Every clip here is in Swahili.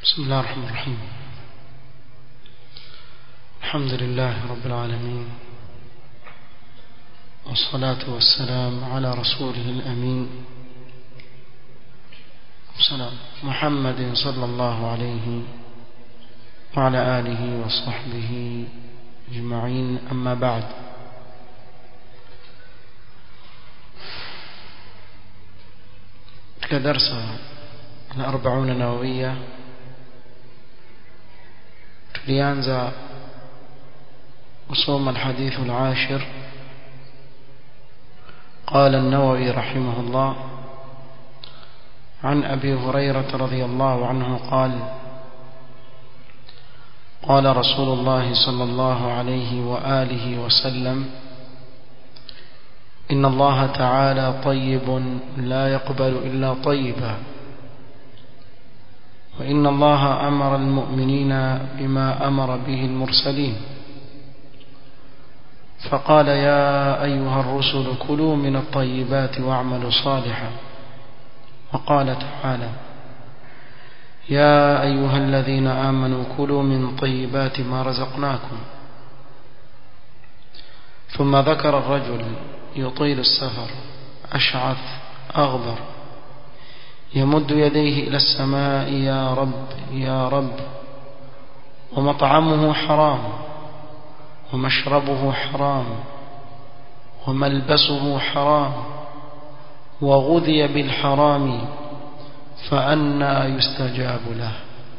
بسم الله الرحمن الرحيم الحمد لله رب العالمين والصلاة والسلام على رسوله الأمين سلام محمد صلى الله عليه وعلى آله وصحبه أجمعين أما بعد كدرس الأربعون نووية tulianza kusoma الحديث العاشر قال النووي رحمه الله عن أبي هريرة رضي الله عنه قال قال رسول الله صلى الله عليه وآله وسلم إن الله تعالى طيب لا يقبل إلا طيبا وإن الله أمر المؤمنين بما أمر به المرسلين فقال يا أيها الرسل كلوا من الطيبات واعملوا صالحا وقال تعالى يا أيها الذين آمنوا كلوا من طيبات ما رزقناكم ثم ذكر الرجل يطيل السفر أشعث أغبر يمد يديه إلى السماء يا رب يا رب ومطعمه حرام ومشربه حرام وملبسه حرام وغذي بالحرام فأنا يستجاب له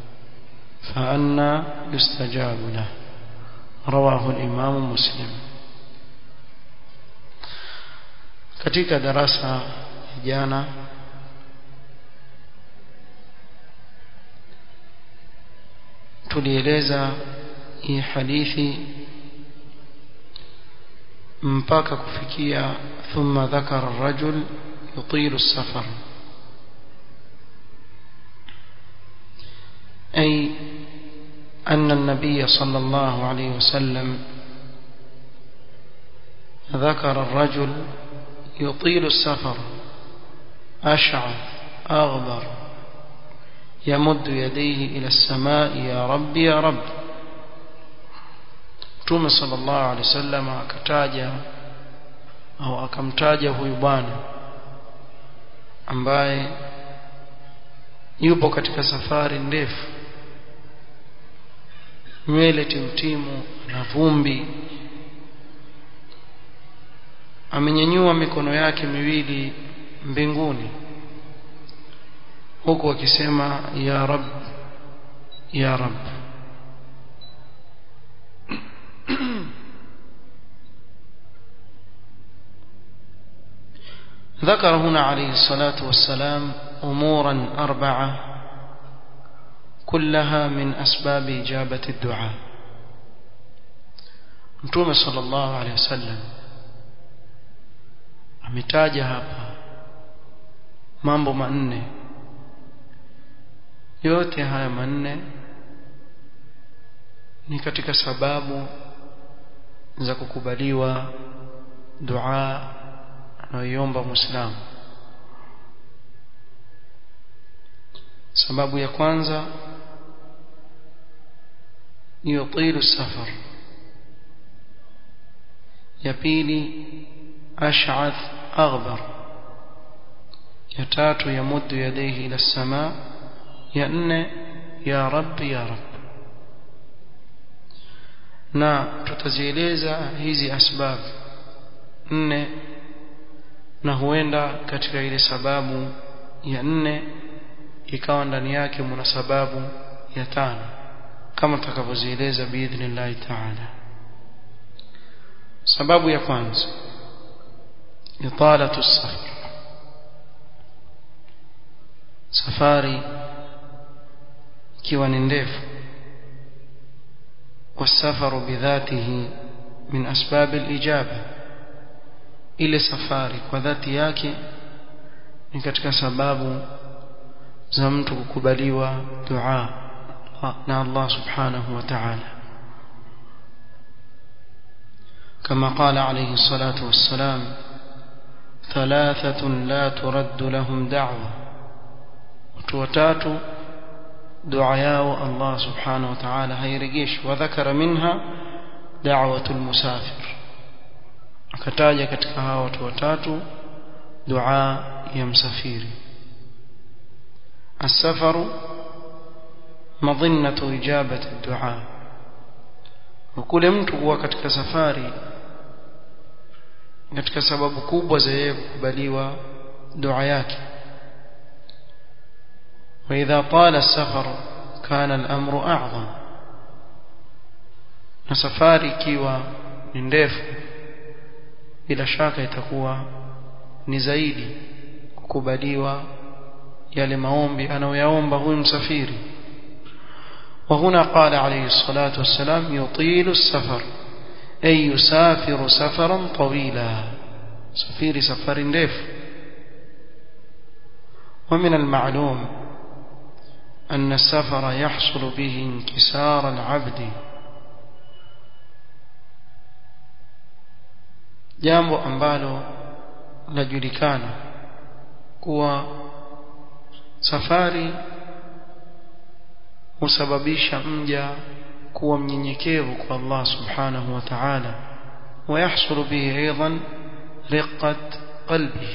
فأنا يستجاب له رواه الإمام مسلم katika darasa jana tulieleza hii hadithi mpaka kufikia thumma dhakara rajul yutilu safar أي أن النبي صلى الله عليه وسلم ذكر الرجل يطيل السفر أشعث أغبر يمد يديه إلى السماء يا رب يا رب Mtume sallallahu alaihi wasallam akataja au akamtaja huyu bwana ambaye yupo katika safari ndefu nywele timtimu na vumbi amenyanyua mikono yake miwili mbinguni huku akisema ya rab ya rab ذكر هنا عليه الصلاة والسلام أمورا أربعة كلها من أسباب إجابة الدعاء متوم صلى الله عليه وسلم ametaja hapa mambo manne yote haya manne ni katika sababu za kukubaliwa dua anayoiomba muislamu sababu ya kwanza ni yutilu safar ya pili ash'ath aghbar ya tatu yamuddu yadayhi ila as-samaa ya nne ya rabbi ya rabb na tutazieleza hizi asbabu nne na huenda katika ile sababu ya nne ikawa ndani yake mna sababu ya tano kama tutakavyozieleza biidhnillahi taala sababu ya kwanza italatu safar safari ikiwa ni ndefu والسفر بذاته من أسباب الإجابة ile safari kwa dhati yake ni katika sababu za mtu kukubaliwa dua na Allah subhanahu wa ta'ala كما قال عليه الصلاة والسلام ثلاثة لا ترد لهم دعوة watu watatu dua yao Allah subhanahu wa ta'ala hairejeshi wadhakara minha da'watul musafir akataja katika hawa watu watatu dua ya msafiri السفر مظنة إجابة الدعاء وكل mtu huwa katika safari katika sababu kubwa za yeye kukubaliwa dua yake وإذا طال السفر كان الأمر أعظم na safari ikiwa ni ndefu bila shaka itakuwa ni zaidi kukubaliwa yale maombi anayoyaomba huyu msafiri وهنا قال عليه الصلاة والسلام يطيل السفر أي يسافر سفرا طويلا سفير سفر نdefu ومن المعلوم أن السفر يحصل به انكسار العبد jambo ambalo lajulikana kuwa safari husababisha mja kuwa mnyenyekevu kwa Allah subhanahu wa ta'ala ويحصل به أيضا رقة قلبه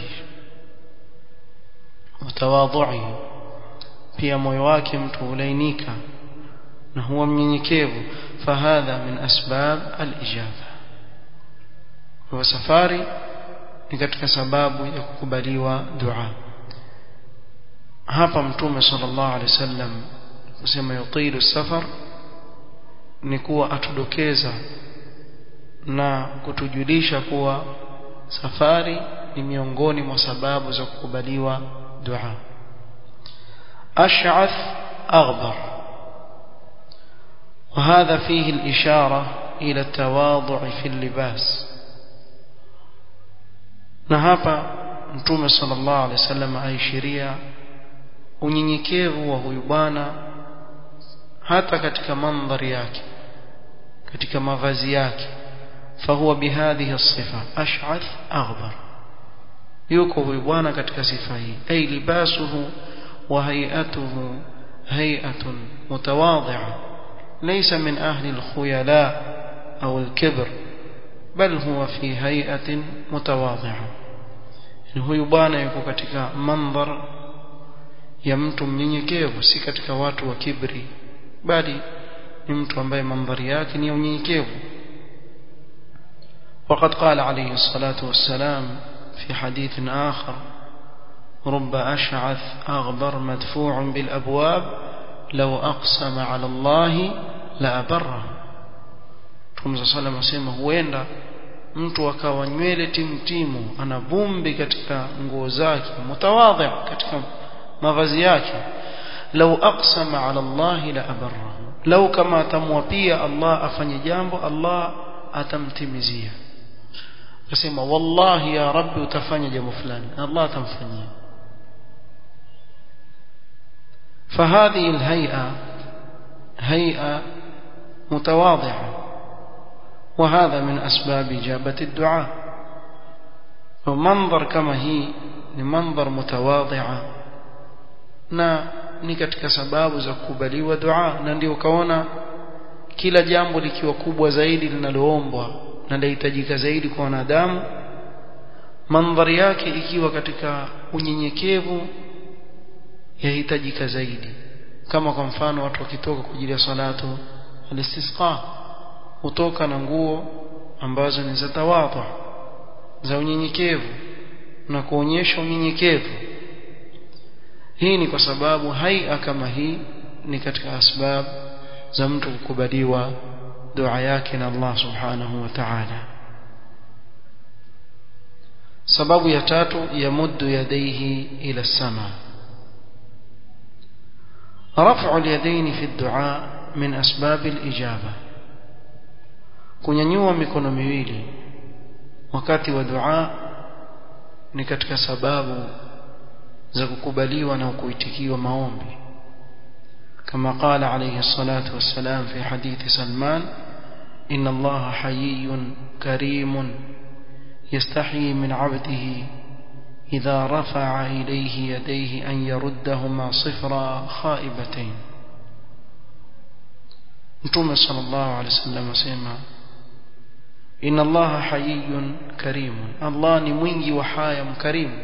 وتواضعه pia moyo wake mtu hulainika na huwa mnyenyekevu fahadha min asbab alijaba kwa safari ni katika sababu ya kukubaliwa dua hapa mtume sallallahu alaihi wasallam kusema yutilu safar ni kuwa atudokeza na kutujulisha kuwa safari ni miongoni mwa sababu za kukubaliwa dua أشعث أغبر وهذا فيه الإشارة إلى التواضع في اللباس نهابا نتوم صلى الله عليه وسلم أي شريع unyenyekevu wa huyu bwana hata katika mandhari yake katika mavazi yake fahuwa bihadhihi sifa ash'ath aghbar yuko huyu bwana katika sifa hii ay libasuhu وهيئته هيئة متواضعة ليس من أهل الخيلاء أو الكبر بل هو في هيئة متواضعة هو يبانا yuko katika mandhar ya mtu mnyenyekevu si katika watu wa kibri bali ni mtu ambaye mandhari yake ni ya unyenyekevu وقد قال عليه الصلاة والسلام في حديث آخر رب أشعث أغبر مدفوع بالأبواب لو أقسم على الله لأبره Mtume صلى الله عليه وسلم huenda mtu akawa nywele timtimu ana vumbi katika nguo zake mutawadhi katika mavazi yake lau aqsama ala Allah la abarrahu lau kama atamwapia Allah afanye jambo Allah atamtimizia akasema wallahi ya rabbi utafanya jambo fulani Allah atamfanyia فهذه الهيئة هيئة متواضعة وهذا من أسباب إجابة الدعاء ومنظر كما هي لمنظر متواضعة na ni katika sababu za kukubaliwa dua na ndio ukaona kila jambo likiwa kubwa zaidi linaloombwa na lahitajika zaidi kwa wanadamu mandhari yake ikiwa katika unyenyekevu yahitajika zaidi kama kwa mfano watu wakitoka kwa ajili ya salatu al-istisqa hutoka na nguo ambazo ni za tawadhu za unyenyekevu na kuonyesha unyenyekevu hii ni kwa sababu haia kama hii ni katika asbab za mtu kukubaliwa dua yake na Allah subhanahu wa ta'ala sababu ya tatu yamuddu yadayhi ila sama رفع اليدين في الدعاء من أسباب الإجابة kunyanyua mikono miwili wakati wa dua ni katika sababu za kukubaliwa na kuitikiwa maombi kama qala alayhi salatu wassalam fi hadithi Salman inna Allah hayyun karimun yastahi min 'abdihi idha rafa'a ilayhi yadayhi an yaruddahuma sifra khaibatayn mtume sallallahu alaihi wasallam asema inna allaha hayyun karimun allah ni mwingi wa haya mkarimu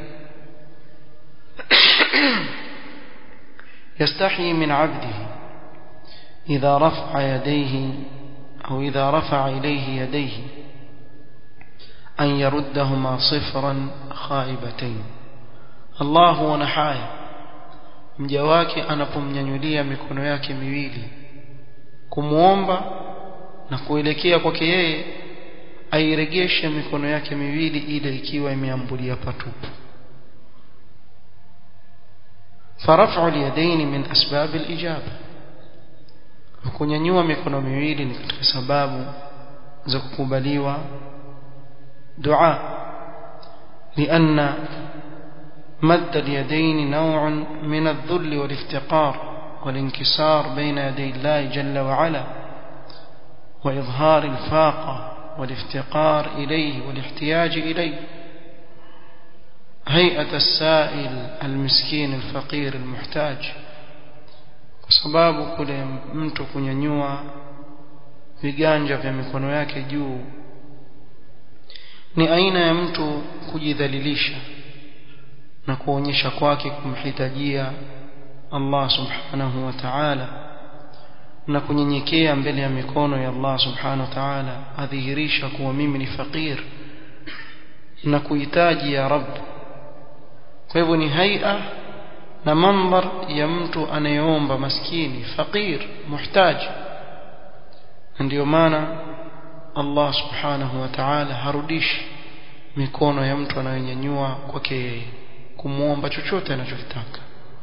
يستحي من عبده إذا رفع يديه أو إذا رفع إليه يديه أن يردهما صفرا خائبتين الله ونحايا mja wake anapomnyanyulia mikono yake miwili kumuomba na kuelekea kwake yeye airegeshe mikono yake miwili ile ikiwa imeambulia patupu فرفع اليدين من أسباب الإجابة kunyanyua mikono miwili ni katika sababu za kukubaliwa dua لأن مد اليدين نوع من الذل والافتقار والانكسار بين يدي الله جل وعلا وإظهار الفاقة والافتقار إليه والاحتياج إليه هيئة السائل المسكين الفقير المحتاج kwa sababu kule mtu kunyanyua viganja vya mikono yake juu ni aina ya mtu kujidhalilisha na kuonyesha kwake kumhitajia Allah subhanahu wa ta'ala na kunyenyekea mbele ya mikono ya Allah subhanahu wa ta'ala adhihirisha kuwa mimi ni fakir na kuhitaji ya Rabb kwa hivyo ni haia na mandhar ya mtu anayeomba maskini fakir muhtaji ndio maana Allah subhanahu wa ta'ala harudishi mikono ya mtu anayenyanyua kwake yeye kumuomba chochote anachokitaka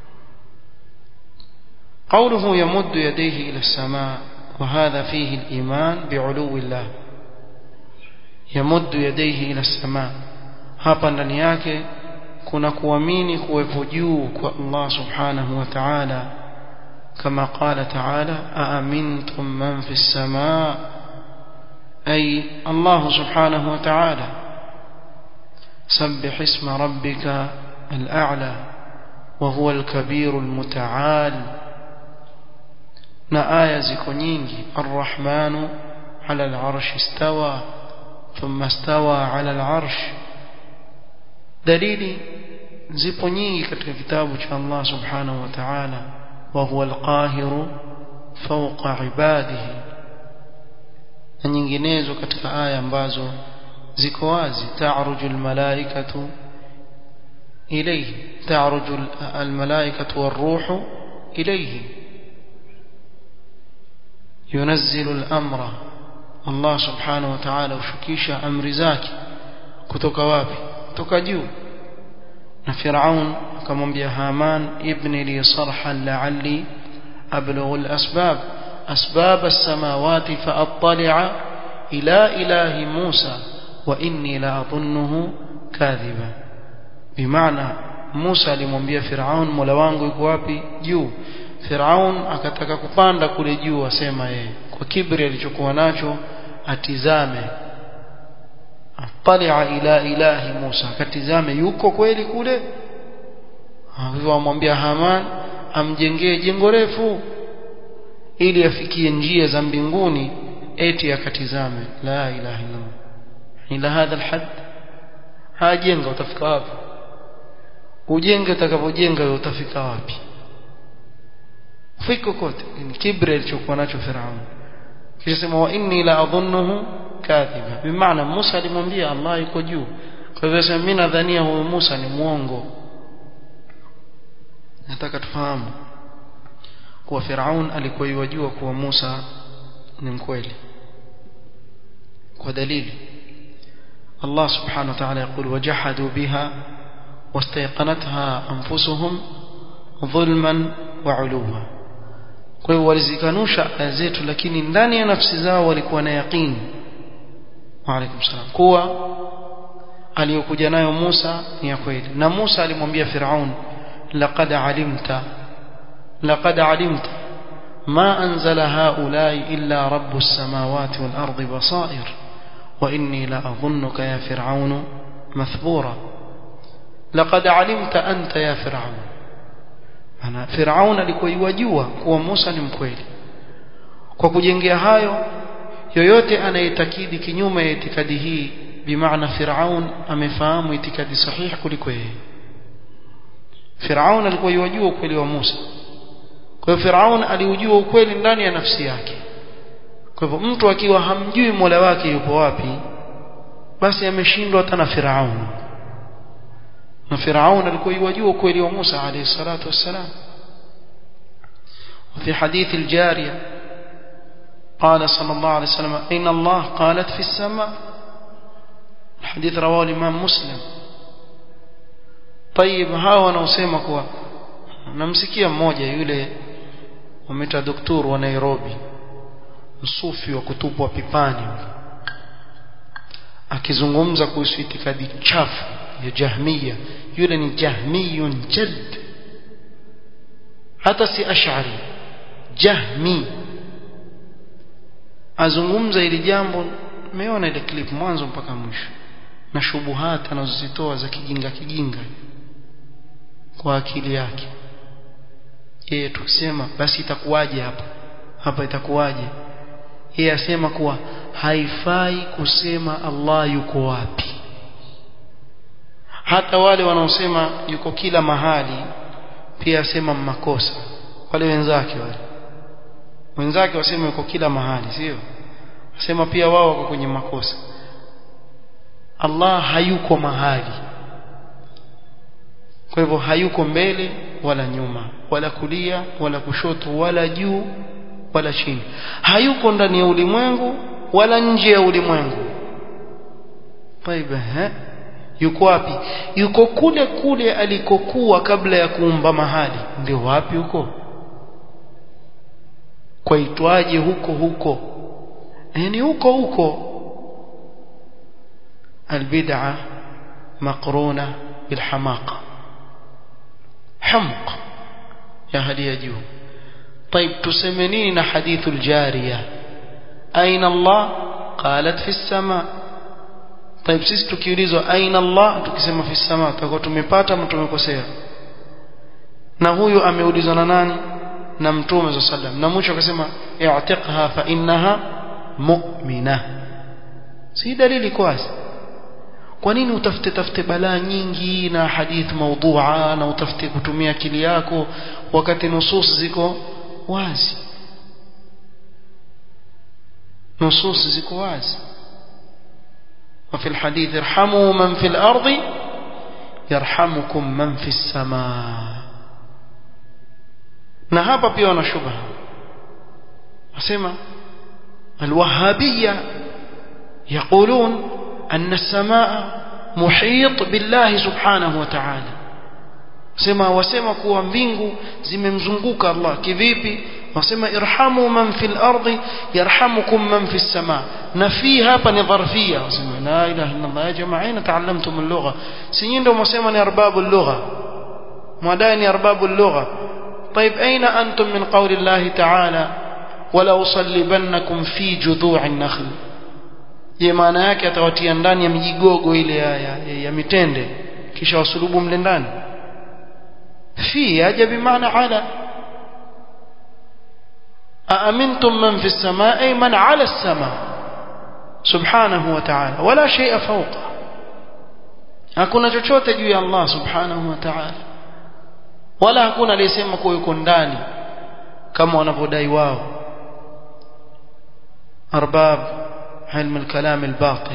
قوله يمد يديه إلى السماء وهذا فيه الإيمان بعلو الله يمد يديه إلى السماء hapa ndani yake kuna kuamini kuwepo juu kwa Allah subhanahu wa ta'ala kama qala ta'ala aamintum man fi as-samaa ay Allah subhanahu wa ta'ala sabbih isma rabbika al-a'la wa huwa al-kabir al-muta'al na aya ziko nyingi ar-rahmanu 'ala al-'arshi istawa thumma istawa 'ala al-'arsh dalili zipo nyingi katika kitabu cha Allah subhanahu wa ta'ala wa huwa al-qahiru fawqa ibadihi na nyinginezo katika aya ambazo ziko wazi ta'ruju al-malaikatu ilayhi ta'ruju al-malaikatu war-ruhu ilayhi yunazzilu al-amra Allah subhanahu wa ta'ala ushukisha amri zake kutoka wapi kutoka juu na Firaun akamwambia Haman ibni li sarhan la'alli ablughu al-asbab asbab as-samawati fa'attali'a ila ilahi Musa wa inni la adhunnuhu kadhiba bimaana Musa alimwambia Firaun Mola wangu yuko wapi juu Firaun akataka kupanda kule juu asema yeye kwa kibri alichokuwa nacho atizame atalia ila ilahi Musa akatizame yuko kweli kule hivyo amwambia Haman amjengee jengo refu ili afikie njia za mbinguni eti akatizame la ilaha illallah ila hadha alhad hajenga utafika wapi ujenge utakapojenga utafika wapi fiko kote ni kibri alichokuwa nacho Firaun kisha sema wa inni la adhunnuhu kadhiba bimaana Musa alimwambia Allah yuko juu kwa hivyo sema mimi nadhania huyo Musa ni muongo nataka tufahamu kuwa Firaun alikuwa yajua kuwa Musa ni mkweli kwa dalili Allah subhanahu wa ta'ala يقول وجحدوا بها واستيقنتها أنفسهم ظلما وعلوا kwa hiyo walizikanusha aya zetu lakini ndani ya nafsi zao walikuwa na yaqini wa alaykum salam kuwa aliyokuja nayo Musa ni ya kweli na Musa alimwambia Firaun laqad alimta laqad alimta ma anzala haulai illa rabbus samawati wal ardi basair wa inni la adhunnuka ya fir'aun mathbura laqad alimta anta ya fir'aun ana Firaun alikuwa yajua kuwa Musa ni mkweli kwa kujengea hayo yoyote anayetakidi kinyume ya itikadi hii bimaana Firaun amefahamu itikadi sahihi kuliko yeye Firaun alikuwa yajua ukweli wa Musa kwa hiyo Firaun aliujua ukweli ndani ya nafsi yake kwa hivyo mtu akiwa hamjui Mola wake yupo wapi basi ameshindwa hata na Firaun na Firaun alikuwa yajua ukweli wa Musa alayhi salatu wassalam وفي حديث الجارية قال صلى الله عليه وسلم أين الله قالت في السماء الحديث رواه الإمام مسلم طيب hawa wanaosema kuwa namsikia mmoja yule wameta doktor wa Nairobi msufi wa kutupwa pipani akizungumza kuhusu itikadi chafu ya Jahmiya yule ni Jahmiyun jald hata si Ash'ari Jahmi azungumza ili jambo meona ile clip mwanzo mpaka mwisho na shubuhati anazozitoa za kijinga kijinga kwa akili yake yeye tukisema basi itakuwaje hapa hapa itakuwaje yeye asema kuwa haifai kusema Allah yuko wapi hata wale wanaosema yuko kila mahali pia asema makosa wale wenzake wale wenzake wasema yuko kila mahali sio asema pia wao wako kwenye makosa Allah hayuko mahali kwa hivyo hayuko mbele wala nyuma wala kulia wala kushoto wala juu wala chini hayuko ndani ya ulimwengu wala nje ya ulimwengu طيب yuko wapi yuko kule kule alikokuwa kabla ya kuumba mahali ndio wapi huko kwaitwaje huko huko yani huko huko البدعة مقرونة بالحماقة حمق يا هل يجو طيب تسمنين حديث الجارية أين الله قالت في السماء طيب sisi tukiulizwa aina Allah tukisema fi sama tutakuwa tumepata ama tumekosea na huyu ameulizwa na nani na mtume za sallam na mwisho akasema i'tiqha fa innaha mu'mina si dalili kwasi kwa nini utafute tafute balaa nyingi na hadith maudhu'a na utafute kutumia akili yako wakati nusus ziko wazi nusus ziko wazi وفي الحديث ارحموا من في الأرض يرحمكم من في السماء na hapa pia wana shubha wasema الوهابية يقولون أن السماء محيط بالله سبحانه وتعالى sema wasema kuwa mbingu zimemzunguka Allah kivipi wasema irhamu man fil ardi yarhamukum man fis sama na fi hapa ni dharfia wasema la ilaha illa Allah ya jamaa aina taallamtum al-lugha si ndio mwasema ni arbabu al-lugha mwadai ni arbabu al-lugha طيب أين أنتم من قول الله تعالى ولا أصلبنكم في جذوع النخل je maana yake atawatia ndani ya mijigogo ile ya, ya, ya mitende kisha wasulubu mle ndani fi aja bimaana ala أأمنتم من في السماء أي من على السماء سبحانه وتعالى ولا شيء فوقه hakuna chochote juu ya Allah subhanahu wa ta'ala wala hakuna aliyesema kuwa yuko ndani kama wanavyodai wao arbab علم الكلام الباطل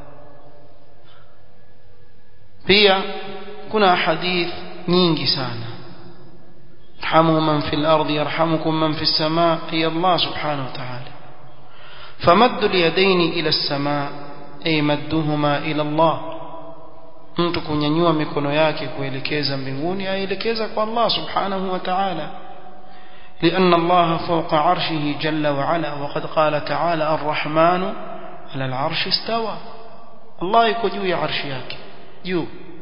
pia kuna hadith nyingi sana ارحموا من في الأرض يرحمكم من في السماء هي الله سبحانه وتعالى فمد اليدين إلى السماء أي مدهما إلى الله mtu kunyanyua mikono yake kuelekeza mbinguni aelekeza kwa Allah subhanahu wa ta'ala لأن الله فوق عرشه جل وعلا وقد قال تعالى الرحمن على العرش استوى الله يكو juu ya arshi yake juu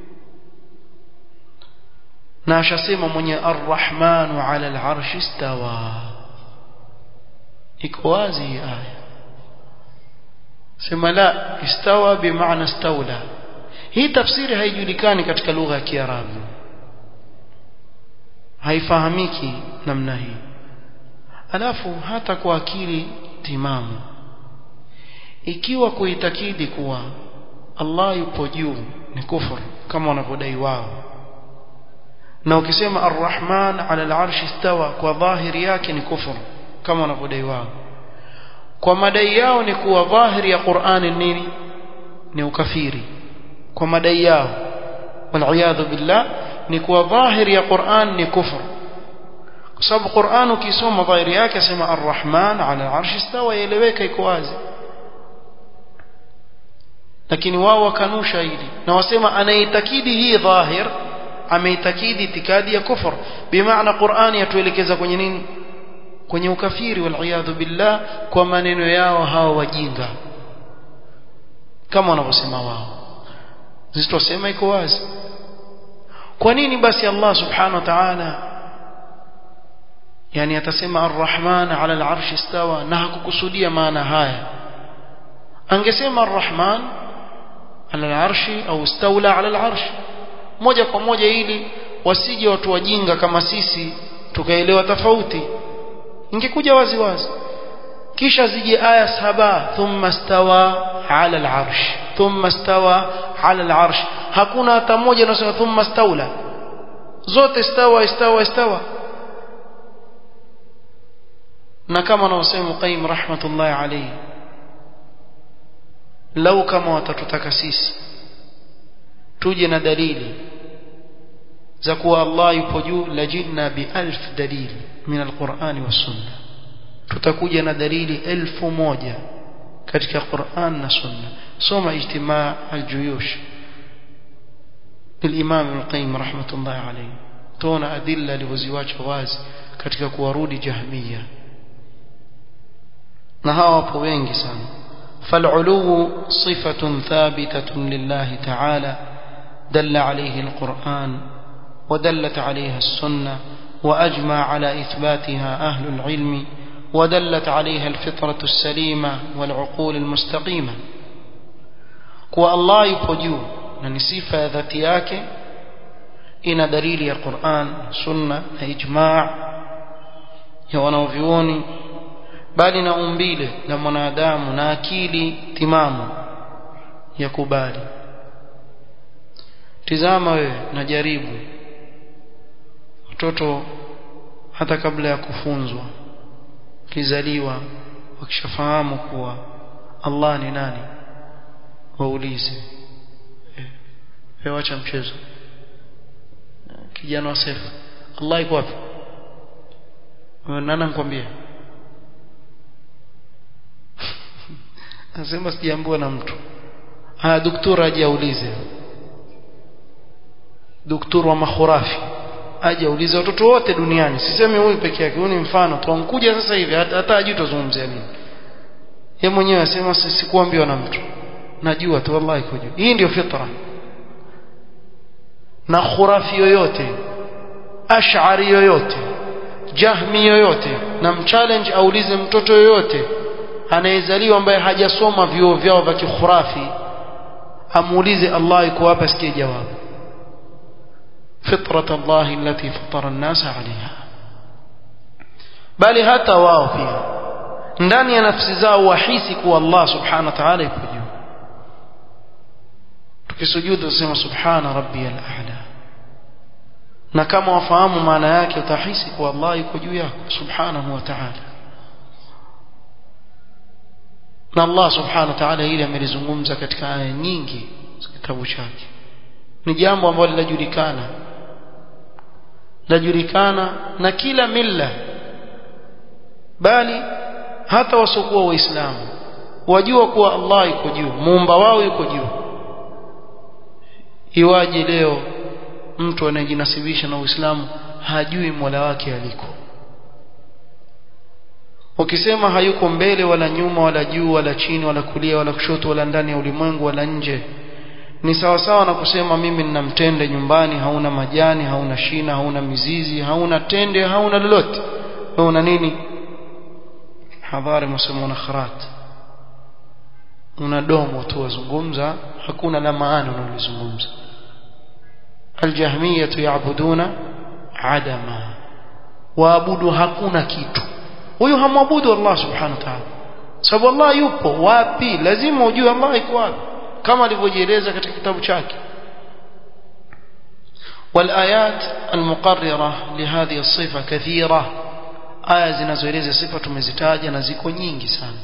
na ashasema mwenye arrahmanu ala alarshi istawa iko wazi hii aya sema la istawa bimaana istawla hii tafsiri haijulikani katika lugha ya kiarabu haifahamiki namna hii alafu hata kwa akili timamu ikiwa kuitakidi kuwa Allah yupo juu ni kufur kama wanavyodai wao na ukisema arrahman ala al-arsh istawa kwa dhahiri yake ni kufur kama wanavyodai wao kwa madai yao ni kuwa dhahiri ya Qur'ani nini ni ukafiri kwa madai yao wal billah ni kuwa dhahiri ya Qur'an ni kufur kwa sababu Qur'an ukisoma dhahiri yake asema arrahman ala al-arsh istawa yaeleweka iko wazi lakini wao wakanusha hili na wasema anaitakidi hii dhahir ameitakidi itikadi ya kufur bimaana Qur'ani yatuelekeza kwenye nini kwenye ukafiri wal billah kwa maneno yao hao wajinga kama wanavyosema wao zitosema iko wazi kwa nini basi Allah subhanahu wa ta'ala yani atasema arrahman ala al-arsh istawa na hakukusudia maana haya angesema arrahman ala al-arshi au istawla ala al-arsh moja kwa moja ili wasije watu wajinga kama sisi tukaelewa tofauti ingekuja wazi wazi kisha zije aya saba thumma stawa ala al-arsh thumma stawa ala al-arsh hakuna hata moja inasema thumma stawla zote stawa istawa istawa na kama anavyosema Qayyim rahmatullahi alayhi lau kama watatutaka sisi tuje na dalili za kuwa Allah yupo juu lajidna bi alf dalili min alqur'ani was sunna tutakuja na dalili elfu moja katika Qur'an na sunna soma ijtimaa aljuyush للإمام ابن القيم رحمة الله عليه تون أدلة لوزيواج wazi katika kuwarudi jahmiya na hawa wapo wengi sana فالعلو صفة ثابتة لله تعالى دل عليه القرآن ودلت عليها السنة وأجمع على إثباتها أهل العلم ودلت عليها الفطرة السليمة والعقول المستقيمة كو الله يبجو نسيفة ذاتياك إن دليل يا قرآن سنة إجماع يا ونوفيوني bali na umbile la mwanadamu na akili timamu ya kubali tizama wewe na jaribu watoto hata kabla ya kufunzwa kizaliwa wakishafahamu kuwa Allah ni nani waulize eh, wacha mchezo kijana wa sefa Allah iko wapi nani nikwambie anasema sijaambiwa na mtu haya daktari aje aulize daktari wa makhurafi aje aulize watoto wote duniani sisemi huyu peke yake huyu ni mfano tuankuja sasa hivi hata hajui tuzungumzia nini yeye mwenyewe asema sikuambiwa na mtu najua tu wallahi kujua hii ndio fitra na khurafi yoyote ash'ari yoyote jahmi yoyote na mchallenge aulize mtoto yoyote anayezaliwa ambaye hajasoma vyuo vyao vya kikhurafi amuulize Allah yuko hapa sikie jawabu fitrat Allah allati fatara an-nas 'alayha bali hata wao pia ndani ya nafsi zao wahisi kuwa Allah subhanahu wa ta'ala yuko juu tukisujudu tusema subhana rabbiyal a'la na kama wafahamu maana yake utahisi kuwa Allah yuko juu yako subhanahu wa ta'ala na Allah subhanahu wa ta'ala hili amelizungumza katika aya nyingi za kitabu chake ni jambo ambalo linajulikana lajulikana na kila milla bali hata wasiokuwa waislamu wajua kuwa Allah yuko juu muumba wao yuko juu iwaje leo mtu anayejinasibisha na Uislamu hajui Mola wake aliko ukisema hayuko mbele wala nyuma wala juu wala chini wala kulia wala kushoto wala ndani ya ulimwengu wala nje ni sawa sawa na kusema mimi nina mtende nyumbani hauna majani hauna shina hauna mizizi hauna tende hauna lolote wewe una nini hadhari msemo una kharat una domo tu wazungumza hakuna la maana unalozungumza aljahmiyah yaabuduna adama waabudu hakuna kitu huyu hamwabudu Allah subhanahu wa ta'ala sababu Allah yupo wapi lazima ujue Allah yuko wapi kama alivyojieleza katika kitabu chake والآيات المقررة لهذه الصفة كثيرة aya zinazoeleza sifa tumezitaja na ziko nyingi sana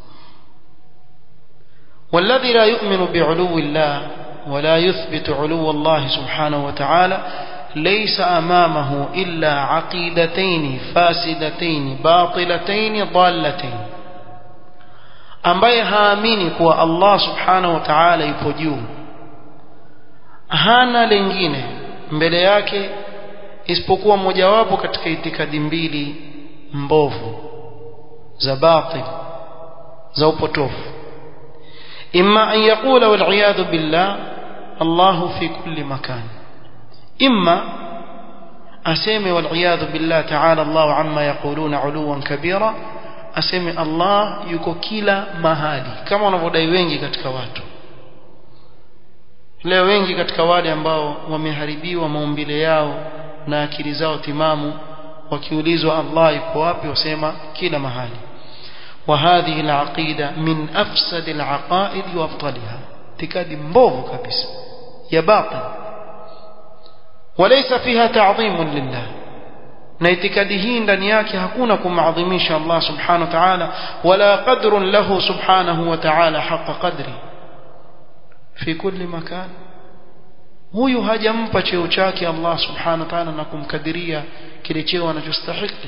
والذي لا يؤمن بعلو الله ولا يثبت علو الله سبحانه وتعالى ليس أمامه إلا عقيدتين فاسدتين باطلتين ضالتين ambaye haamini kuwa Allah subhanahu wa ta'ala yupo juu hana lengine mbele yake isipokuwa mojawapo katika itikadi mbili mbovu za batil za upotofu imma an yaqula wal iyadhu billah Allah fi kulli makan imma aseme wal iyadhu billah ta'ala Allah amma yaquluna uluwan kabira aseme Allah yuko kila mahali kama wanavyodai wengi katika watu leo wengi katika wale ambao wameharibiwa maumbile yao na akili zao timamu wakiulizwa Allah yuko wapi wasema kila mahali وهذه العقيدة من أفسد العقائد وأبطلها اعتقاد مبوغ كبس يا باطل وليس فيها تعظيم لله na itikadi hii ndani yake hakuna kumadhimisha Allah subhanahu wa ta'ala wala qadrun lahu subhanahu wa ta'ala haqa qadri fi kulli makan huyu hajampa cheo chake Allah subhanahu wa ta'ala na kumkadiria kile cheo anachostahili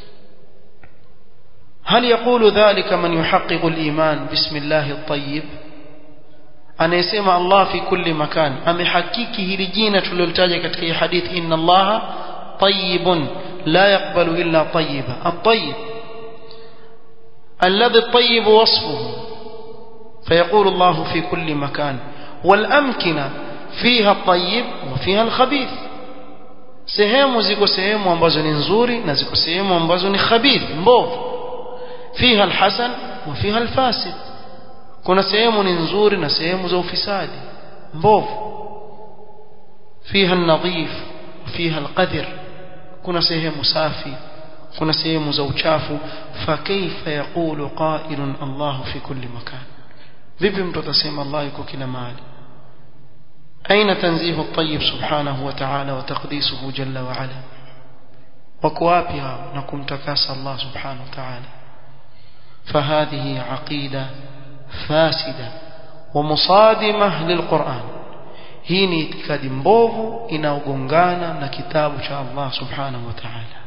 هل يقول ذلك من يحقق الإيمان بسم الله الطيب anayesema Allah fi kulli makan amehakiki hili jina tulilolitaja katika hii hadith inna Allah tayyibun la yaqbalu illa tayyiba at-tayyib alladhi at-tayyib wasfuhu فيقول الله في كل مكان والأمكنة فيها الطيب وفيها الخبيث sehemu ziko sehemu ambazo ni nzuri na ziko sehemu ambazo ni khabith mbovu fiha alhasan wa fiha alfasid kuna sehemu ni nzuri na sehemu za ufisadi mbovu fiha an-nadhif fiha al-qadhr kuna sehemu safi kuna sehemu za uchafu fa kaifa yaqulu qailun Allah fi kulli makan vipi mtu atasema Allah yuko kila mahali أين تنزيه الطيب سبحانه وتعالى وتقديسه جل وعلا وكوابها نكم تكاس الله سبحانه وتعالى فهذه عقيدة فاسدة ومصادمة للقرآن hii ni itikadi mbovu inaogongana na kitabu cha Allah subhanahu wa ta'ala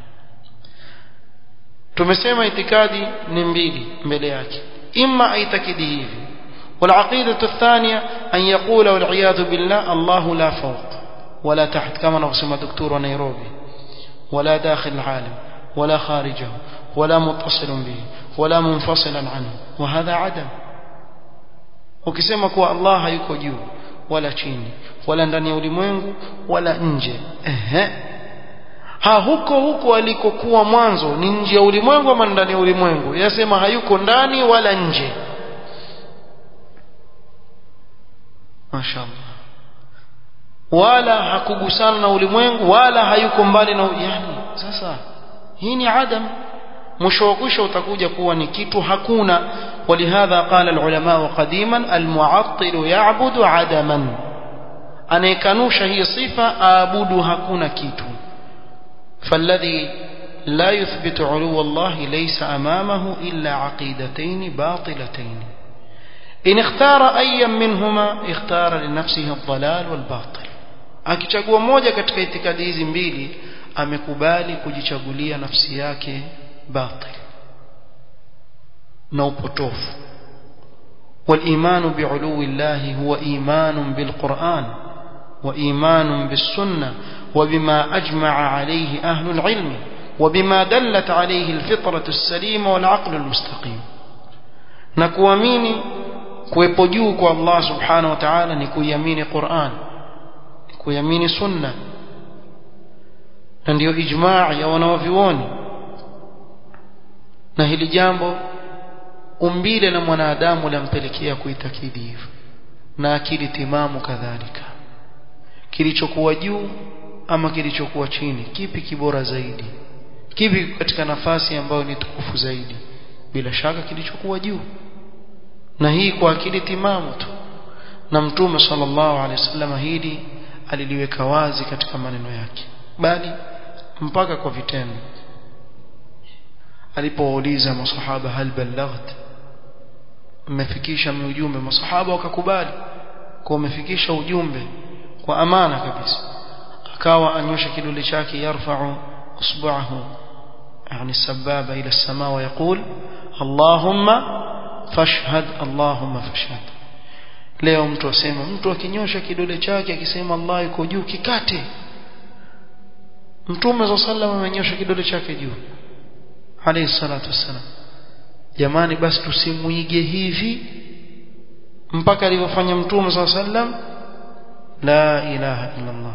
tumesema itikadi ni mbili mbele yake imma aitakidi hivi والعقيدة الثانية أن يقول والعياذ بالله الله لا فوق ولا تحت كما نقسم دكتور نيروبي ولا داخل العالم ولا خارجه ولا متصل به ولا منفصلا عنه وهذا عدم ukisema kuwa Allah hayuko juu wala chini wala ndani ya ulimwengu wala nje ehe ha huko huko alikokuwa mwanzo ni nje ya ulimwengu ama ndani ya ulimwengu yasema hayuko ndani wala nje mashaallah wala hakugusana na ulimwengu wala hayuko mbali na yani sasa hii ni adam mwisho wa kwisha utakuja kuwa ni kitu hakuna ولهذا قال العلماء قديما المعطل يعبد عدما anayekanusha hii sifa aabudu hakuna kitu فالذي لا يثبت علو الله ليس أمامه إلا عقيدتين باطلتين إن اختار أيا منهما اختار لنفسه الضلال والباطل akichagua moja katika itikadi hizi mbili amekubali kujichagulia nafsi yake batil na upotofu والإيمان بعلو الله هو إيمان بالقرآن وإيمان بالسنة وبما أجمع عليه أهل العلم وبما دلت عليه الفطرة السليمة والعقل المستقيم نكواميني kuwepo juu kwa Allah subhanahu wa ta'ala ni kuiamini Qur'an kuiamini sunna na ndio ijmaa ya wanawavyuoni na hili jambo umbile la mwanadamu lampelekea kuitakidi hivyo na akili timamu kadhalika kilichokuwa juu ama kilichokuwa chini kipi kibora zaidi kipi katika nafasi ambayo ni tukufu zaidi bila shaka kilichokuwa juu na hii kwa akili timamu tu na mtume sallallahu alaihi wasallam hili aliliweka wazi katika maneno yake bali mpaka kwa vitendo alipowauliza masahaba hal ballaght mmefikisha ujumbe masahaba wakakubali kwa umefikisha ujumbe kwa amana kabisa akawa anyosha kidole chake yarfa'u usbu'ahu yani sababa ila as-samaa wa yaqul Allahumma fashhad Allahumma fashhad leo mtu asema mtu akinyosha kidole chake akisema Allah yuko juu kikate mtume za sallam amenyosha kidole chake juu alayhi salatu wassalam jamani basi tusimuige hivi mpaka alivyofanya mtume za sallam la ilaha illa Allah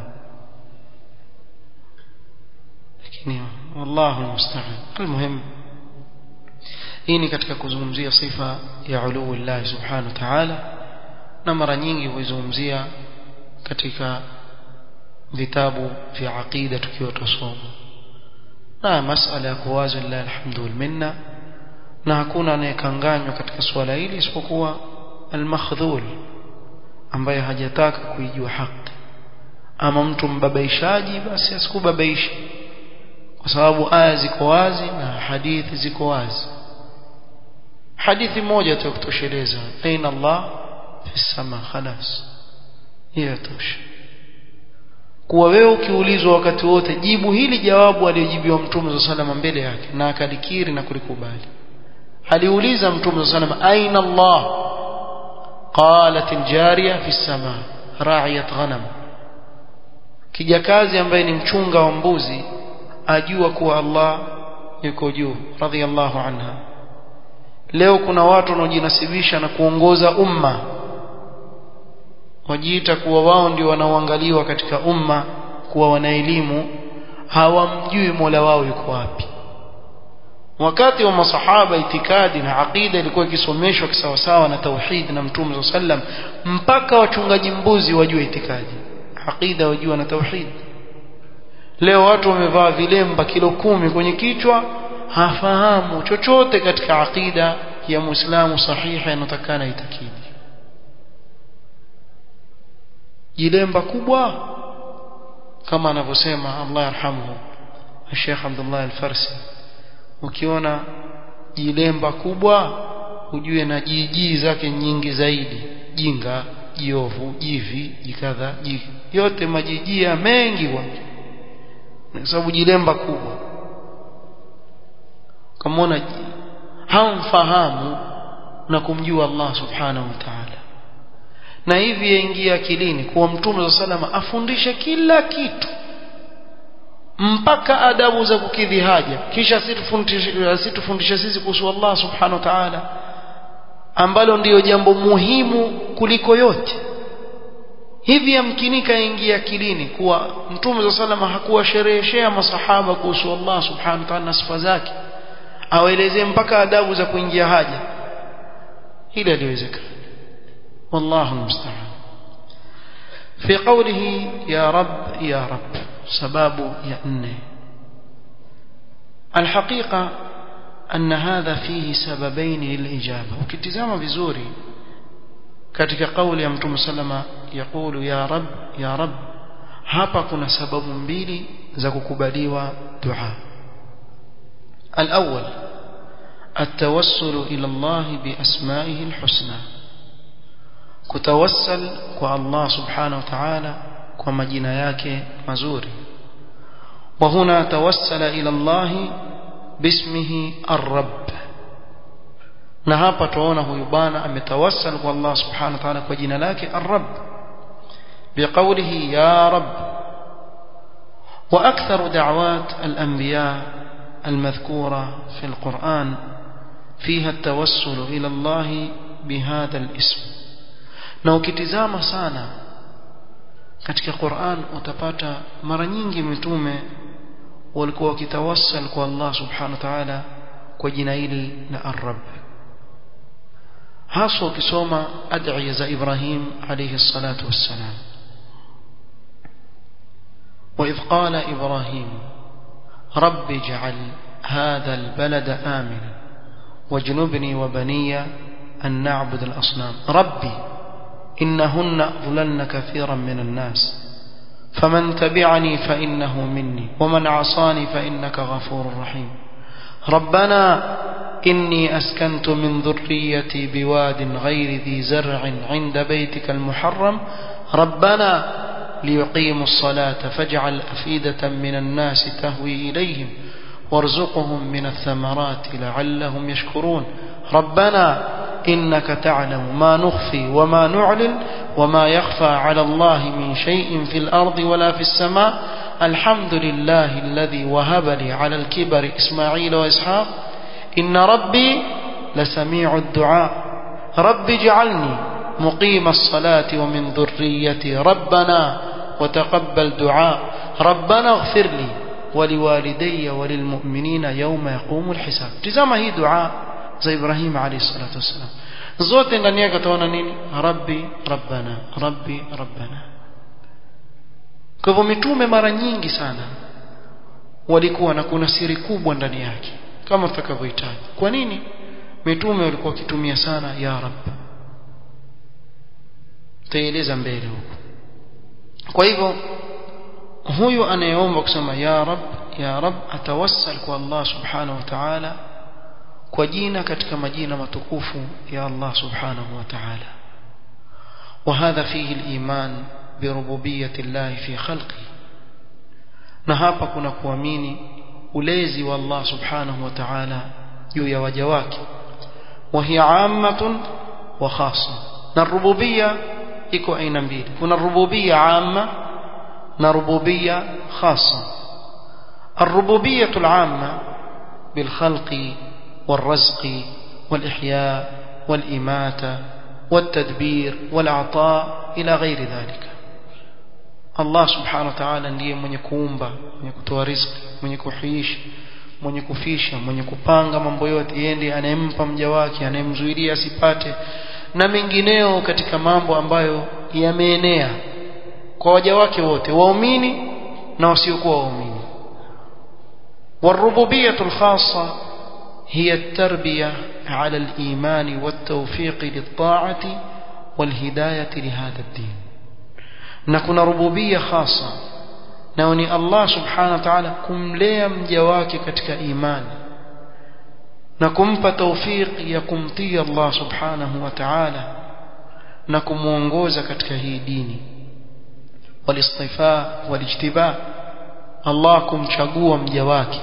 lakini wallahu almusta'an almuhim hii ni katika kuzungumzia sifa ya uluu Allah subhanahu wa ta'ala na mara nyingi huizungumzia katika vitabu vya aqida tukiwa tusoma na masala ya kuwazi lillahi alhamdu wal minna na hakuna anayekanganywa katika swala hili isipokuwa almakhdhul ambaye hajataka kuijua haki ama mtu mbabaishaji basi asikubabaishi kwa sababu aya ziko wazi na hadithi ziko wazi hadithi moja tu kutosheleza aina Allah fi sama khalas hiyo tosha kuwa wewe ukiulizwa wakati wote jibu hili jawabu aliyojibiwa mtume za salama mbele yake na akalikiri na kulikubali aliuliza mtume za salama aina Allah qalat aljariya fi sama ra'iyat ghanam kijakazi ambaye ni mchunga wa mbuzi ajua kuwa Allah yuko juu radhiallahu anha leo kuna watu wanaojinasibisha na kuongoza umma wajiita kuwa wao ndio wanaoangaliwa katika umma kuwa wana elimu hawamjui Mola wao yuko wapi wakati wa masahaba itikadi na aqida ilikuwa ikisomeshwa kisawasawa na tauhid na mtume sallam mpaka wachungaji mbuzi wajue itikadi aqida wajua na tauhid leo watu wamevaa vilemba kilo kumi kwenye kichwa hafahamu chochote katika aqida ya muislamu sahiha inatakana itakidi jilemba kubwa kama anavyosema Allah yarhamuhu Sheikh Abdullah Al-Farsi ukiona jilemba kubwa ujue na jiji zake nyingi zaidi jinga jiovu jivi jikadha jiki yote majijia mengi kwa kwa sababu jilemba kubwa kamona hamfahamu na kumjua Allah subhanahu wa ta'ala na hivi yaingia akilini kuwa mtume wa salama afundishe kila kitu mpaka adabu za kukidhi haja kisha asitufundishe sisi kuhusu Allah subhanahu wa ta'ala ambalo ndiyo jambo muhimu kuliko yote hivi yamkinika ingia akilini kuwa mtume wa salama hakuwashereheshea masahaba kuhusu Allah subhanahu wa ta'ala na sifa zake awaelezee mpaka adabu za kuingia haja hili haliwezekani والله المستعان في قوله يا رب يا رب سباب يأنه الحقيقة أن هذا فيه سببين للإجابة وكتزام بزوري katika kauli ya mtume sallama yaqulu ya rab ya rab hapa kuna sababu mbili za kukubaliwa dua الأول التوسل إلى الله بأسمائه الحسنى kutawassal kwa Allah subhanahu wa ta'ala kwa majina yake mazuri wa huna tawassala ila Allah bismihi ar-rabb na hapa tuona huyu bwana ametawassal kwa Allah subhanahu wa ta'ala kwa jina lake ar-rabb biqawlihi ya rabb wa aktharu da'wat al-anbiya المذكورة في القرآن فيها التوسل إلى الله بهذا الاسم na ukitizama sana katika Qur'an utapata mara nyingi mitume walikuwa wakitawassal kwa Allah subhanahu wa ta'ala kwa jina hili la Ar-Rabb hasa ukisoma ad'iya za Ibrahim alayhi salatu wassalam وإذ قال إبراهيم رب اجعل هذا البلد آمنا واجنبني وبني أن نعبد الأصنام ربي إنهن أضللن كثيرا من الناس فمن تبعني فإنه مني ومن عصاني فإنك غفور رحيم ربنا إني أسكنت من ذريتي بواد غير ذي زرع عند بيتك المحرم ربنا ليقيموا الصلاة فاجعل أفئدة من الناس تهوي إليهم وارزقهم من الثمرات لعلهم يشكرون ربنا إنك تعلم ما نخفي وما نعلن وما يخفى على الله من شيء في الأرض ولا في السماء الحمد لله الذي وهب لي على الكبر إسماعيل وإسحاق إن ربي لسميع الدعاء رب اجعلني مقيم الصلاة ومن ذريتي ربنا وتقبل دعاء ربنا اغفر لي ولوالدي وللمؤمنين يوم يقوم الحساب تزama hii dua za Ibrahim alayhi salatu wasalam zote ndani yake utaona nini rabbi rabbana rabbi rabbana kwa hivyo mitume mara nyingi sana walikuwa na kuna siri kubwa ndani yake kama tutakavyohitaji kwa nini mitume walikuwa wakitumia sana ya rab taeleza mbele huko kwa hivyo huyu anayeomba kusema ya rab ya rab atawassal kwa Allah subhanahu wa ta'ala kwa jina katika majina matukufu ya Allah subhanahu wa ta'ala وهذا فيه الإيمان بربوبية الله في خلقه na hapa kuna kuamini ulezi wa Allah subhanahu wa ta'ala juu ya waja wake wa hiya ammatun wa khassa na rububia iko aina mbili kuna rububia amma na rububia khassa الربوبية العامة بالخلق والرزق والإحياء والإماتة والتدبير والعطاء إلى غير ذلك Allah subhanahu wa ta'ala ndiye mwenye kuumba mwenye kutoa riziki mwenye kuhiisha mwenye kufisha mwenye kupanga mambo yote yeye ndiye anayempa mja wake anayemzuilia asipate na mengineo katika mambo ambayo yameenea kwa waja wake wote waumini na wasiokuwa waumini والربوبية الخاصة هي التربية على الإيمان والتوفيق للطاعة والهداية لهذا الدين na kuna rububia khasa nao ni Allah subhanahu wa ta'ala kumlea mja wake katika imani na kumpa tawfik ya kumtii Allah subhanahu wa ta'ala na kumuongoza katika hii dini walistifa walijtiba Allah kumchagua mja wake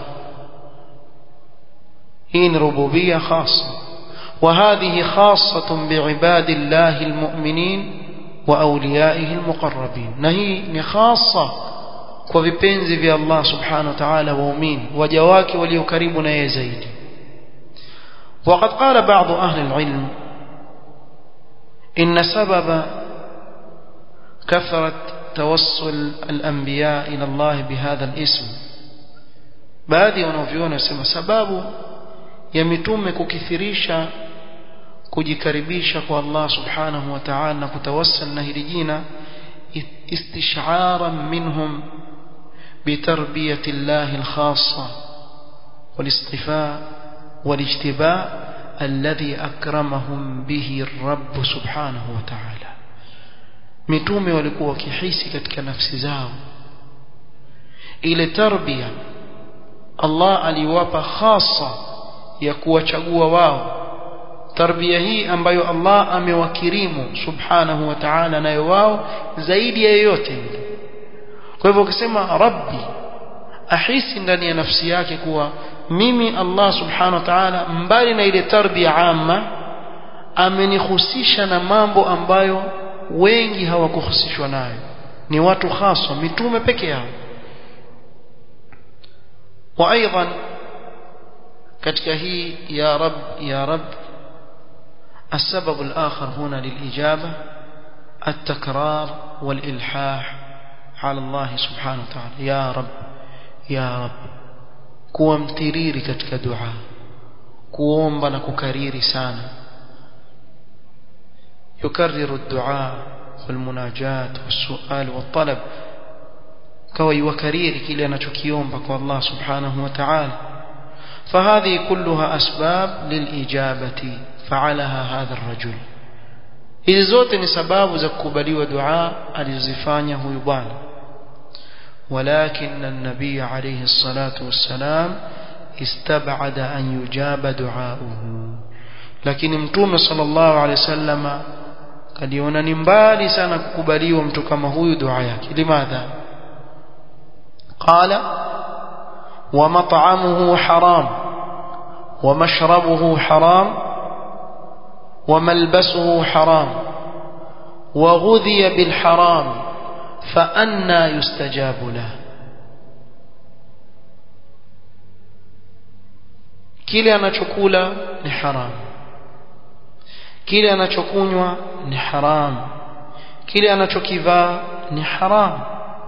hii ni rububia khasa وهذه خاصة بعباد الله المؤمنين وأوليائه المقربين نهي خاصة وبيبنزي في الله سبحانه وتعالى وأمين وجواك وليكرمنا يا زيد وقد قال بعض أهل العلم إن سبب كثرة توصل الأنبياء إلى الله بهذا الاسم baadhi wanavyona sema sababu ya mitume kukithirisha kujikaribisha kwa Allah subhanahu wa ta'ala na kutawassal na hili jina istish'aran minhum بتربية الله الخاصة والاصطفاء والاجتباء الذي أكرمهم به الرب سبحانه وتعالى mitume walikuwa wakihisi katika nafsi zao ile tarbia Allah aliwapa khasa ya kuwachagua wao tarbia hii ambayo Allah amewakirimu subhanahu wa ta'ala nayo wao zaidi ya yoyote yule kwa hivyo ukisema rabbi ahisi ndani ya nafsi yake kuwa mimi Allah subhanahu wa ta'ala mbali na ile tarbia amma amenihusisha na mambo ambayo wengi hawakuhusishwa nayo ni watu haswa mitume peke yao wa aidan katika hii ya rab ya rab السبب الآخر هنا للإجابة التكرار والإلحاح على الله سبحانه وتعالى يا رب يا رب kuwa mtiriri katika dua kuomba na kukariri sana يكرر الدعاء والمناجاة والسؤال والطلب kawa yukariri kile anachokiomba kwa Allah subhanahu wa ta'ala فهذه كلها أسباب للإجابة فعلها هذا الرجل hizi zote ni sababu za kukubaliwa dua alizozifanya huyu bwana ولكن النبي عليه الصلاة والسلام استبعد أن يجاب دعاؤه lakini mtume sallallahu alaihi wasallam kaliona ni mbali sana kukubaliwa mtu kama huyu dua yake limadha qala wa mat'amuhu haram wa mashrabuhu haram wa malbasuhu haram wa ghudhiya bil haram fa anna yustajabu lahu kile anachokula ni haramu kile anachokunywa ni haram kile anachokivaa ni haram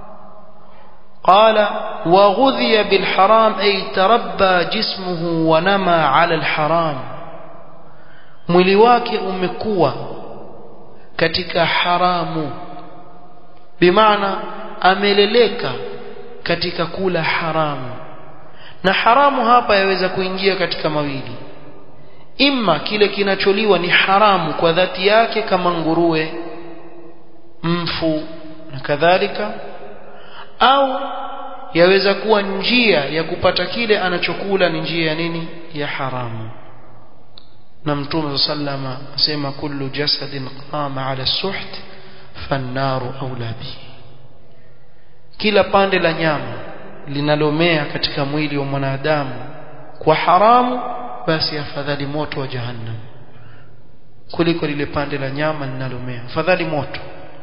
قال وغذي بالحرام أي تربى جسمه ونمى على الحرام mwili wake umekuwa katika haramu bimaana ameleleka katika kula haramu na haramu hapa yaweza kuingia katika mawili imma kile kinacholiwa ni haramu kwa dhati yake kama nguruwe mfu na kadhalika au yaweza kuwa njia ya kupata kile anachokula ni njia ya nini ya haramu na mtume sallama asema kullu jasadin qama ala suht fannaru aula bihi kila pande la nyama linalomea katika mwili wa mwanadamu kwa haramu basi afadhali moto wa jahannam kuliko lile pande la nyama linalomea afadhali moto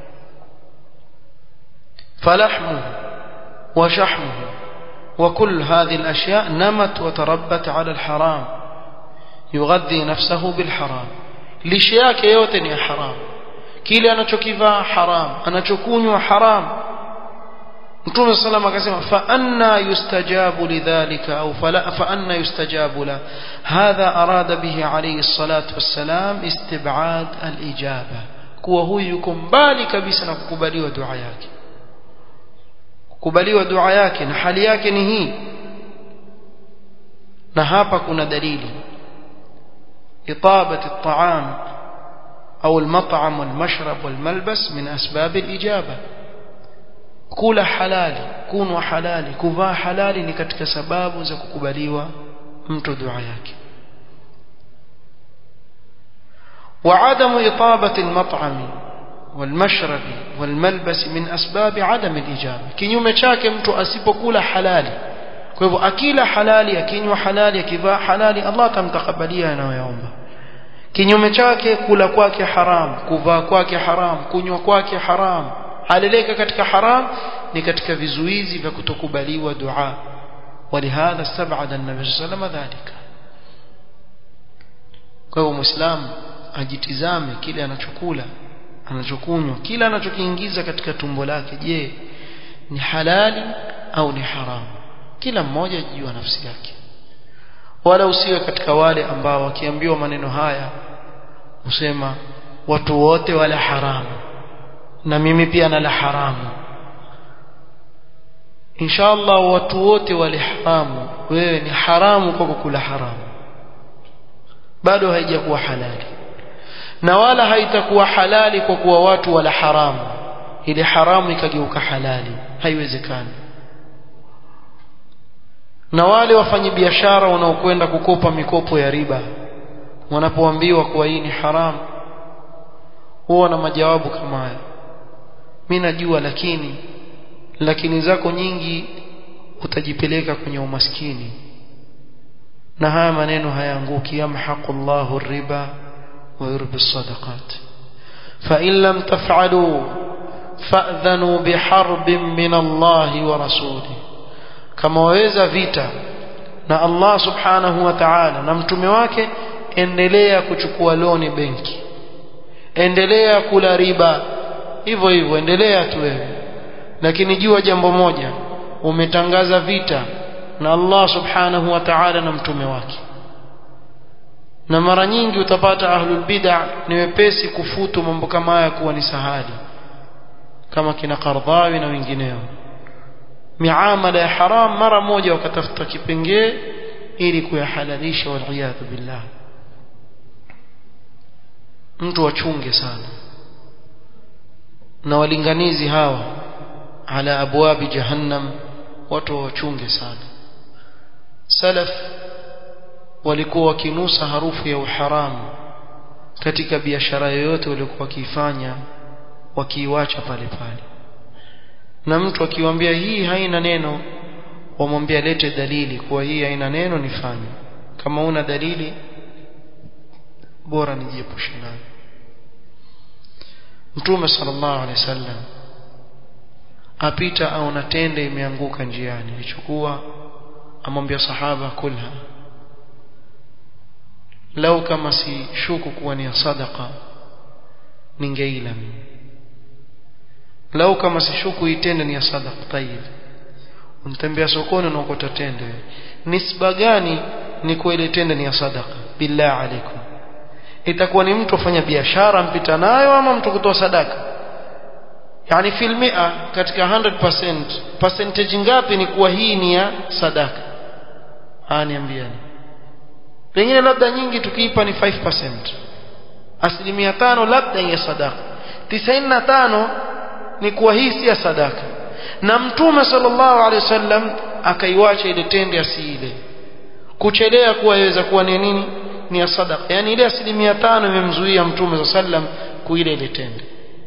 فلحمه وشحمه وكل هذه الأشياء نمت وتربت على الحرام يغذي نفسه بالحرام لشياك يوتن يا حرام kile anachokivaa haram anachokunywa haram mtume sallam akasema fa anna yustajabu lidhalika au fa anna yustajabu la hadha arada bihi alayhi salatu wassalam istib'ad al-ijaba kuwa huyu yuko mbali kabisa na kukubaliwa dua yake kukubaliwa dua yake na hali yake ni hii na hapa kuna dalili إطابة الطعام أو المطعم والمشرب والملبس من أسباب الإجابة kula halali kunwa halali kuvaa halali ni katika sababu za kukubaliwa mtu dua yake وعدم إطابة المطعم والمشرب والملبس من أسباب عدم الإجابة kinyume chake mtu asipokula halali kwa hivyo akila halali akinywa halali akivaa halali Allah atamtakabalia anayoomba kinyume chake kula kwake haram kuvaa kwake haram kunywa kwake haram aleleka katika haram ni katika vizuizi vya kutokubaliwa dua ولهذا استبعد النبي صلى الله عليه وسلم ذلك kwa hivyo muislamu ajitizame kile anachokula anachokunywa kila anachokiingiza katika tumbo lake je ni halali au ni haramu kila mmoja ajijua nafsi yake wala usiwe katika wale ambao wakiambiwa maneno haya usema watu wote wala haramu na mimi pia nala haramu inshallah watu wote wale haramu wewe ni haramu kwa kukula haramu bado haijakuwa halali na wala haitakuwa halali kwa kuwa watu wala haramu ile haramu ikageuka halali haiwezekani na wale wafanyabiashara wanaokwenda kukopa mikopo ya riba wanapoambiwa kuwa hii ni haramu huwa na majawabu kama haya mimi najua lakini lakini zako nyingi utajipeleka kwenye umaskini na haya maneno hayaanguki yamhaqu Allahu riba wa yurbi sadaqat fa in lam taf'alu fa'dhanu biharbin min Allah wa rasulih kama waweza vita na Allah subhanahu wa ta'ala na mtume wake endelea kuchukua loni benki endelea kula riba hivyo hivyo endelea tu wewe lakini jua jambo moja umetangaza vita na Allah subhanahu wa ta'ala na mtume wake na mara nyingi utapata ahlul bid'ah ni wepesi kufutu mambo kama haya kuwa ni sahali kama kina Qardhawi na wengineo miamala ya haram mara moja wakatafuta kipengee ili kuyahalalisha waliyadhu billah mtu wachunge sana na walinganizi hawa ala abwabi jahannam watu wachunge sana salaf walikuwa wakinusa harufu ya uharamu katika biashara yoyote waliokuwa wakiifanya wakiiwacha pale pale na mtu akiwaambia hii haina neno wamwambia lete dalili kuwa hii haina neno nifanye kama una dalili bora nijiepushe nayo mtume sallallahu alaihi wasallam apita au na tende imeanguka njiani alichukua amwambia sahaba kulha lau kama si shuku kuwa ni sadaqa ningeila mimi lau kama si shuku itende ni sadaqa tayib untembea sokoni unaokota tende nisba gani ni kwa ile tende ni ya sadaqa billah alaikum itakuwa ni mtu afanya biashara mpita nayo ama mtu kutoa sadaka yani fil mia katika 100% percentage ngapi ni kuwa hii ni ya sadaka ah niambieni pengine labda nyingi tukiipa ni 5% asilimia tano labda ya sadaka 95 ni kuwa hii si ya sadaka na mtume sallallahu alaihi wasallam akaiwacha ile tende asiile kuchelea kuwa yaweza kuwa ni nini ni ya sadaka yani ile asilimia tano imemzuia mtume sallallahu alaihi wasallam kuile ile tende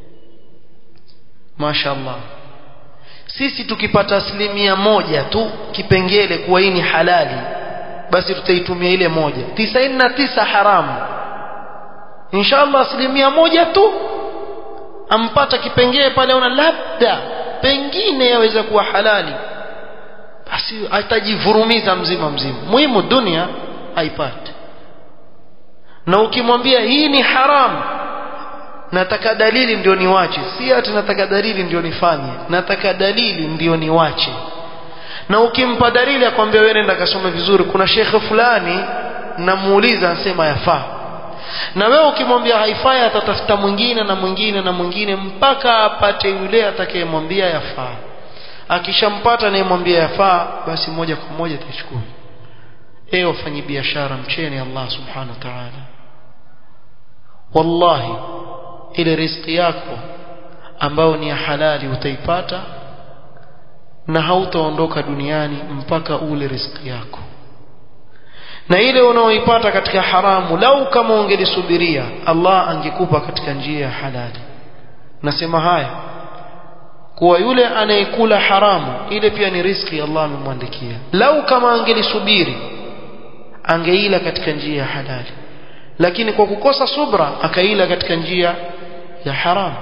mashaallah sisi tukipata asilimia moja tu kipengele kuwa hii ni halali basi tutaitumia ile moja tisaini na tisa haramu inshallah asilimia moja tu ampata kipengele pale una labda pengine yaweza kuwa halali basi atajivurumiza mzima mzima muhimu dunia haipati na ukimwambia hii ni haramu nataka dalili ndio niwache si ati nataka dalili ndio nifanye nataka dalili ndio niwache na ukimpa dalili akwambia wewe nenda kasome vizuri kuna shekhe fulani namuuliza anasema yafaa na wewe ukimwambia haifai atatafuta mwingine na mwingine na mwingine mpaka apate yule atakayemwambia yafaa akishampata anayemwambia yafaa basi moja kwa moja atachukua ewe wafanyi biashara mcheni Allah subhanahu wa ta'ala wallahi ile riziki yako ambayo ni ya halali utaipata na hautaondoka duniani mpaka ule riziki yako na ile unaoipata katika haramu lau kama ungelisubiria Allah angekupa katika njia ya halali nasema haya kuwa yule anayekula haramu ile pia ni riziki Allah amemwandikia lau kama angelisubiri angeila katika njia ya halali lakini kwa kukosa subra akaila katika njia ya haramu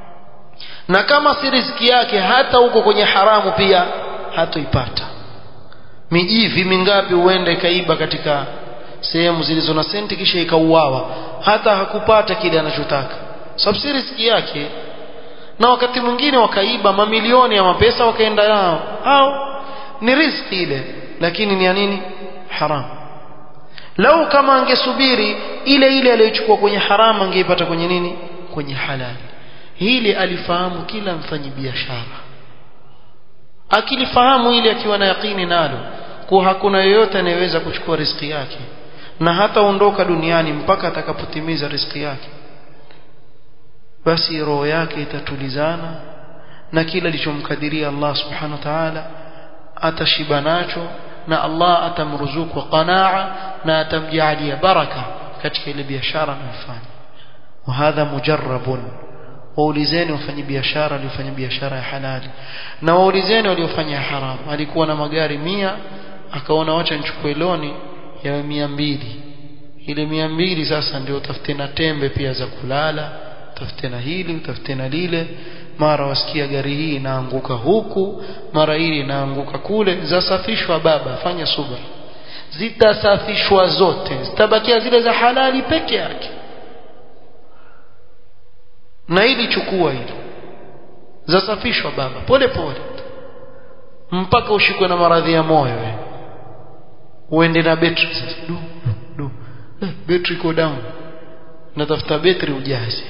na kama si riziki yake hata huko kwenye haramu pia hatoipata mijivi mingapi huenda ikaiba katika sehemu zilizo na senti kisha ikauawa hata hakupata kile anachotaka sababu si riziki yake na wakati mwingine wakaiba mamilioni ya mapesa wakaenda nao au ni riziki ile lakini ni ya nini haramu lau kama angesubiri ile ile aliyochukua kwenye haramu angeipata kwenye nini kwenye halali hili alifahamu kila mfanyi biashara akilifahamu ili akiwa na yakini nalo kuwa hakuna yeyote anayeweza kuchukua riziki yake na hata ondoka duniani mpaka atakapotimiza riziki yake basi roho yake itatulizana na kila alichomkadiria Allah subhanahu wa ta'ala atashiba nacho na Allah atamruzuku qanaa na atamjalia baraka katika ile biashara anayofanya wa hadha mujarrabun waulizeni wafanya biashara waliofanya biashara ya halali na waulizeni waliofanya haramu alikuwa na magari mia akaona wacha nichukue loni ya mia mbili ile mia mbili sasa ndio utafute na tembe pia za kulala utafute na hili utafute na lile mara wasikia gari hii inaanguka huku mara hili inaanguka kule zasafishwa baba fanya subra zitasafishwa zote zitabakia zile za halali peke yake na ili chukua hili zasafishwa baba pole pole mpaka ushikwe na maradhi ya moyo we. uende na betri sasa du du eh, betri iko down natafuta betri ujaze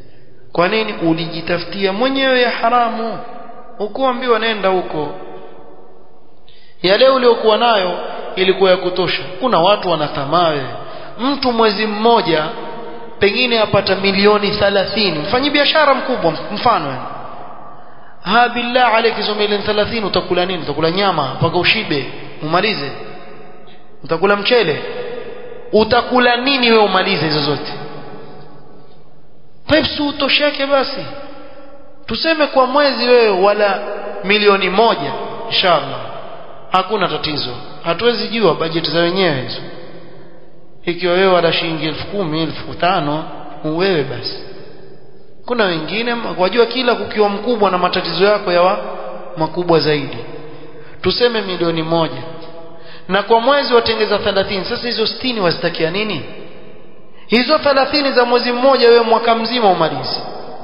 kwa nini ulijitafutia mwenyewe ya haramu ukuambiwa nenda huko yale uliokuwa nayo ilikuwa ya kutosha kuna watu wanatamaa wewe mtu mwezi mmoja pengine apata milioni 30 mfanyi biashara mkubwa mfano yani ha billah alayki hizo milioni 30 utakula nini utakula nyama mpaka ushibe umalize utakula mchele utakula nini wewe umalize hizo zote Pepsi utosheke basi tuseme kwa mwezi wewe wala milioni moja inshallah hakuna tatizo hatuwezi jua bajeti za wenyewe hizo ikiwa wewe wala shilingi elfu kumi elfu tano wewe basi kuna wengine wajua kila kukiwa mkubwa na matatizo yako yawa makubwa zaidi tuseme milioni moja na kwa mwezi watengeza 30 sasa hizo 60 wazitakia nini hizo 30 za mwezi mmoja wewe mwaka mzima umalize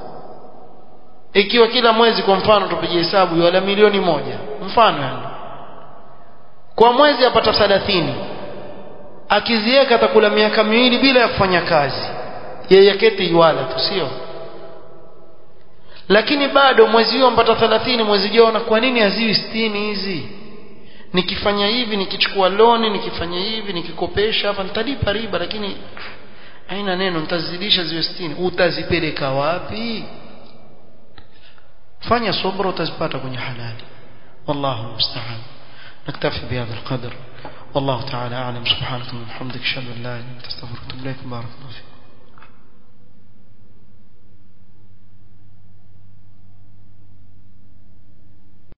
ikiwa kila mwezi kwa mfano tupige hesabu wala milioni moja mfano yani kwa mwezi apata 30 akiziweka atakula miaka miwili bila ya kufanya kazi yeye keti iwala tu sio lakini bado mwezi huo mpata 30 mwezi jao kwa nini haziwi 60 hizi nikifanya hivi nikichukua loni nikifanya hivi nikikopesha hapa nitalipa riba lakini haina neno nitazidisha ziwe 60 utazipeleka wapi fanya subra utazipata kwenye halali wallahu musta'an نكتفي بهذا القدر والله تعالى أعلم سبحانك وبحمدك أشهد أن لا إله إلا أنت أستغفرك وأتوب إليك بارك الله فيك